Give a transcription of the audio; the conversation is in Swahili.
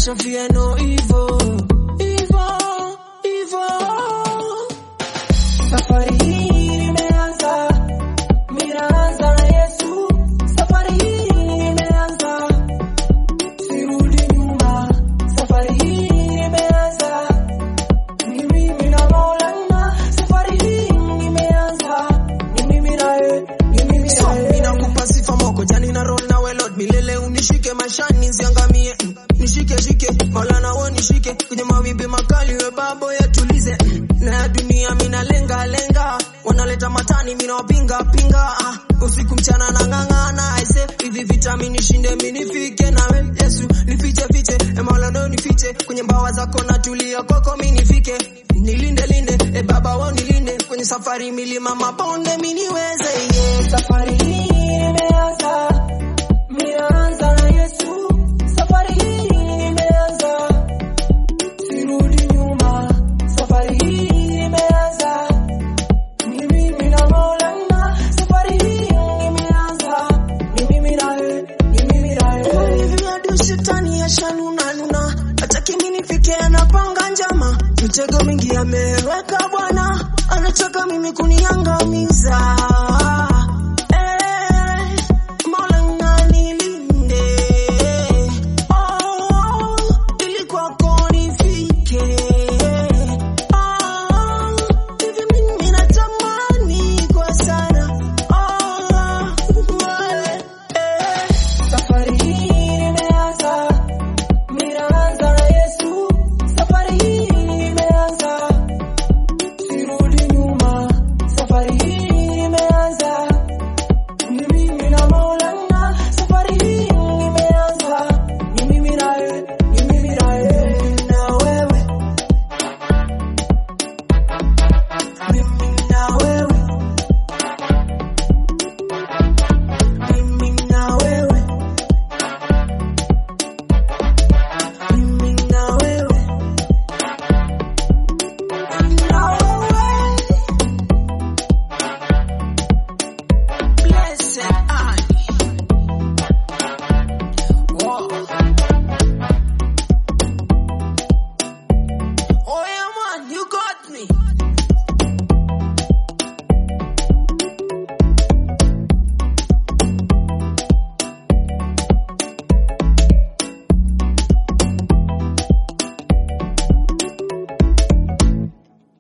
Natasha fear no evil, evil, evil. Safari hii nimeanza, ninaanza na Yesu. Safari hii nimeanza, sirudi nyuma. Safari hii nimeanza, ni mimi na Maulana. Safari hii nimeanza, ni mimi na yeye, ni mimi na yeye. Ninakupa sifa moko jani na roll na welod milele unishike maishani nisiangamie mm. nishike shike Maulana wo nishike kwenye mawimbi makali we babo yatulize mm. na ya dunia mina lenga lenga wanaleta matani mina wapinga pinga ah. usiku mchana na ng'ang'ana aise hivi vita nishinde minifike nawe Yesu nifiche fiche e Maulana nifiche kwenye mbawa zako natulia kwako minifike nilinde linde e baba wo nilinde kwenye safari milima mabonde miniweze yeah. Safari hii nimeanza, nimeanza na Yesu. Safari hii nimeanza, sirudi nyuma. Safari hii nimeanza, ni mimi na Maulana. Safari hii nimeanza, ni mimi na yeye, ni mimi na yeye. Hivi hadi shetani yashanuna nuna, hataki mimi nifike, anapanga njama, mitego mingi ameweka Bwana, anataka mimi kuniangamiza.